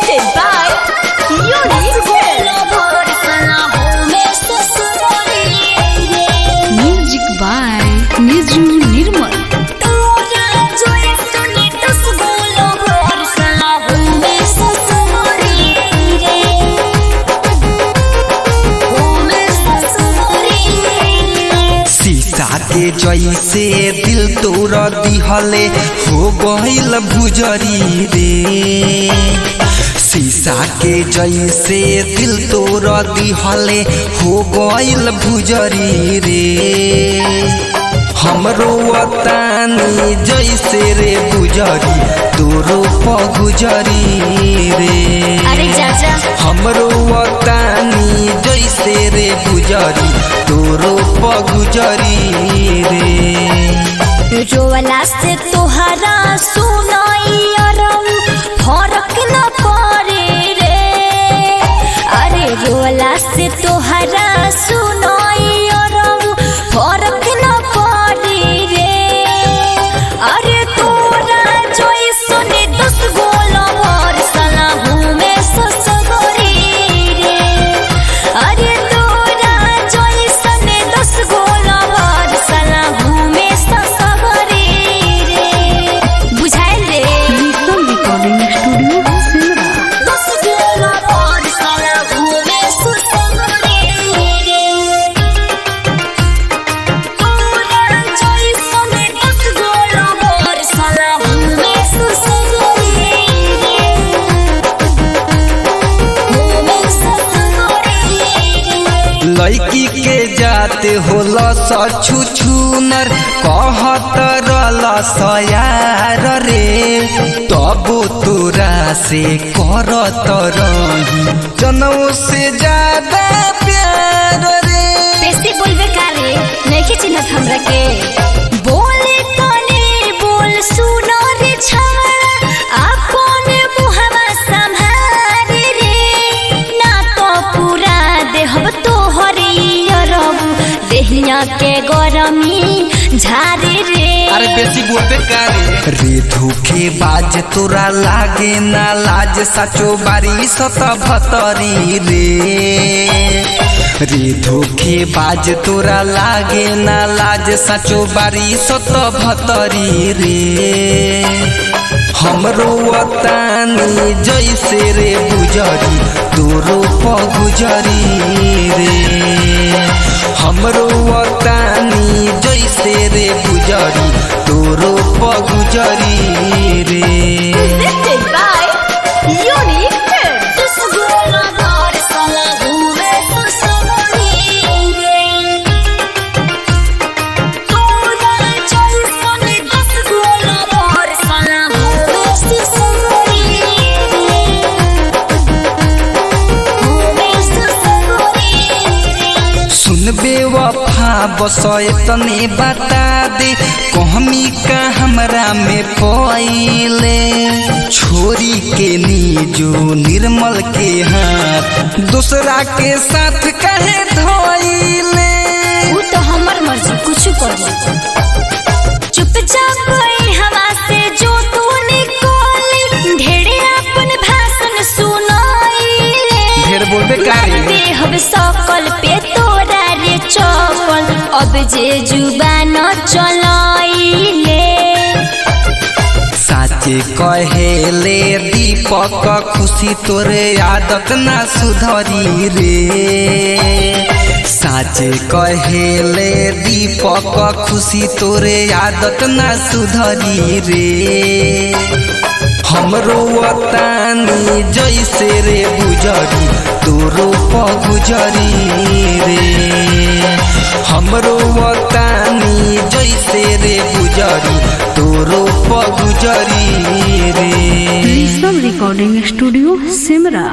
Presented by Unique Music by Niju Nirmal. शीशा के जैसे दिल तोड़ दिहले हो गइल भुजरी रे शीशा के जैसे दिल तोड़ दिहले हो गइल भुजरी रे हमरो वतानी जैसे रे गुजरी तोरो पगुजरी रे अरे चाचा हमरो वतानी जैसे रे गुजरी तोरो पगुजरी रे रोवला से तोहरा सुनाई अरम फरक न पड़े रे अरे रोवला से तोहरा सुनाई अरम फरक न पड़े रे अरे तोरा जोई सुने दस गोला भर सला हूँ मैं ससुरी रे अरे तोरा जोई सुने दस गोला भर सला हूँ मैं ससुरी रे बुझाइल रे Crystal Recording Studio, Simra. दस गोला भर सला हूँ मैं ससुरी रे तोरा जोई सुने दस गोला भर सला हूँ मैं ससुरी रे हूँ मैं ससुरी रे लड़की के जाते होला सछु छुनर कहत रहल सयार रे तबो तोरा से करत रही जनऊ से ज्यादा प्यार रे बेसी बोलबे कारे नहीं चिन्हत हमरा के बोले कने बोल सुनो रे छाड़ा आपन मुहवा संभारे रे ना तो पूरा देहब तोहरे अरब देहिया के गरमी झारे रे अरे बेसी बोलबे कारे रे धोखे बाज तोरा लागे ना लाज सचो बारी सत भतरी रे रे धोखे बाज तोरा लागे ना लाज सचो बारी सत भतरी रे हमरो वतानी जैसे रे गुजरी तोरो पगुजरी रे हमरो वतानी जैसे रे गुजरी तोरो पगुजरी रे Presented by Unique Films. This is all about Sala Hume Susavani Toda Jaisone Das all about Sala Hume Susavani Hume Susavani सुनबे वफा बसय तने बता दे कहमी का हमरा में पइले छोरी के नीजो निर्मल के हाथ दूसरा के साथ कहे धोइले उ तो हमर मर्जी कुछ कर चुपचाप गई हवा से जो तू निकोली ढेरे अपन भाषण सुनाई ढेर बोलबे कारे देहब सकल पे तोरा रे चपल अब जे जुबान चलाइले साचे कहेले दीपक खुशी तोरे आदत ना सुधरी रे साचे कहेले दीपक खुशी तोरे आदत ना सुधरी रे हमरो वतानी जैसे रे गुजरी तोरो पगुजरी रे हमरो वतानी जैसे रे गुजरी तोरो पगुजरी रे Crystal Recording Studio, Simra.